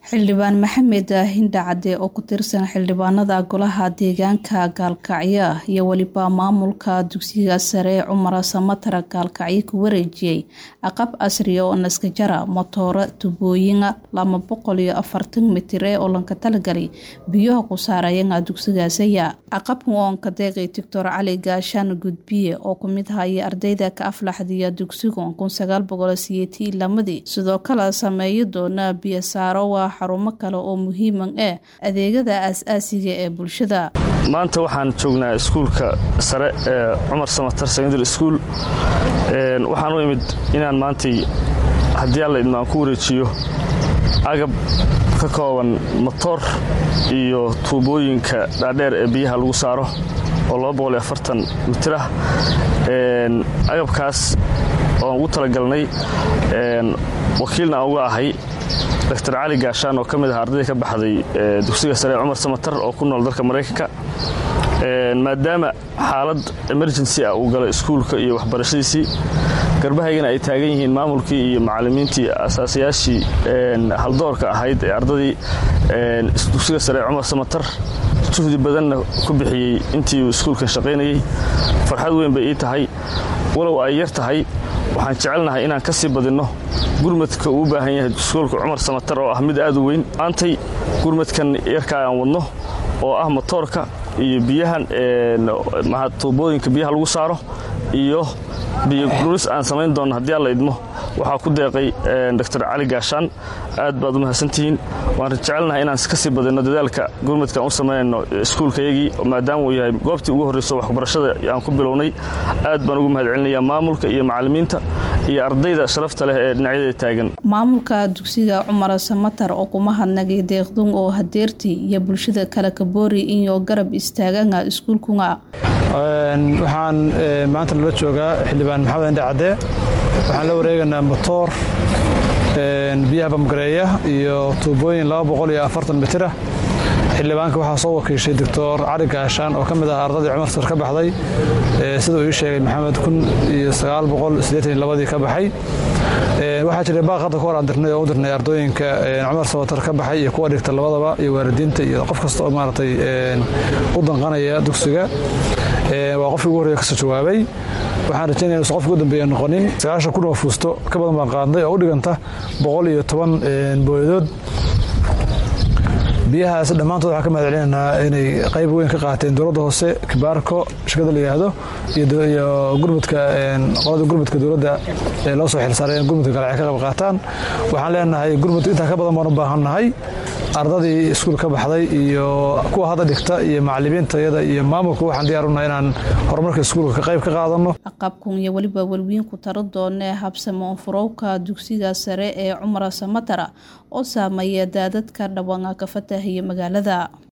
xildhibaan maxamed hindha cadde oo ku tirsan xildhibaanada golaha deegaanka gaalkacyo iyo weliba maamulka dugsiga sare cumar samatara gaalkacyo ku wareejiyey aqab casriya oo naskajara motooro tubooyina laba boqol iyo afartan mitir ee olanka talagalay biyaha ku saarayana dugsigaasaya aqabkan oonka deeqay doctor cali gaashaan gudbiye oo kumid haya ardayda ka aflaxdiya dugsiga kun sagaal boqol siyeetii lamadii sidoo kale sameeyi doona biyasaaro waa xarumo kale oo muhiiman eh adeegada aas-aasiga ee bulshada maanta waxaan joognaa iskuulka sare ee cumar samatar secondary school waxaan u imid inaan maantay haddii alla idmaan ku wareejiyo agab ka kooban motoor iyo tuubooyinka dhaadheer ee biyaha lagu saaro oo mitir ah agabkaas oan ugu talagalnay wakiilna aan uga ahay dr cali gaashaan oo ka mid ah ardayda ka baxday dugsiga sare ee cumar samatar oo ku nool dalka maraykanka maadaama xaalad emergency ah uu galay iskuulka iyo waxbarashadiisii garbahaygana ay taagan yihiin maamulkii iyo macallimiintii asaasayaashii haldoorka ahayd ee ardadii dugsiga sare ee cumar samatar juhdi badanna ku bixiyey intii uu iskuulkan shaqaynayey farxad weyn bay ii tahay walow ay yar tahay waxaan jecelnahay inaan ka sii badinno gurmadka uu u baahan yahay iskuulka cumar samatar oo ah mid aad u weyn maantay gurmadkan yarkaa aan wadno oo ah motoorka iyo biyahan tuubooyinka biyaha lagu saaro iyo biyodhulis aan samayn doonno haddii alla idmo waxaa ku deeqay dr cali gaashaan aad baad u mahadsantihiin waan jecelnahay inaan ka sii badinno dadaalka gurmadkaan u samaynayno iskuulkayagii maadaama uu yahay goobtii ugu horrayso waxbarashada aan ku bilownay aad baan ugu mahad celinayaa maamulka iyo macallimiinta iyo ardayda sharafta leh ee dhinacyada taagan maamulka dugsiga cumar samatar oo kuma hadnagay deeqdun oo hadeertii iyo bulshada kale kaboori inyo garab istaagana iskuulkunga waxaan maanta nala joogaa xildhibaan maxamed indhe cadde waxaan la wareegaynaa motoor biyaha bamgareeya iyo tuubooyin mitira xildhibaanka waxaa soo wakiishay doctor cali gaashaan oo ka mid ah ardadii cumar sar ka baxday sida uu ii sheegay maxamed ii ka baxay waxaa jiray baaq hadda ka hor aan dirnay oo u dirnay ardooyinka cumar sabatar ka baxay iyo kuwa dhigta labadaba iyo waalidiinta iyo qof kasta oo maaragtay u danqanaya dugsiga waa qofkii ugu horreya kasoo jawaabay waxaan rajaynaya inuusan qofkii u dambeeya noqonin sagaashan kun oo fuusto ka badan baan qaadnay oo u dhiganta boqol iyo toban booyadood biyahaas dhammaantood waxaan ka mahad celinaynaa inay qayb weyn ka qaateen dowladda hoose kibaarko shirkada la yidhaahdo iyo gurmudka qolada gurmudka dowladda ee loo soo xilsaaray in gurmudka galacay ka qayb qaataan waxaan leenahay gurmud intaa ka badan baan u baahannahay ardadii iskuul ka baxday iyo kuwa hadda dhigta iyo macallimiintayada iyo maamulka waxaan diyaarunaha inaan horumarka iskuulka ka qayb ka qaadano aqabkun iyo weliba welwiin ku taro doonee habsamo furowka dugsiga sare ee cumar samatara oo saameeya daadadka dhawanga ka fatahiya magaalada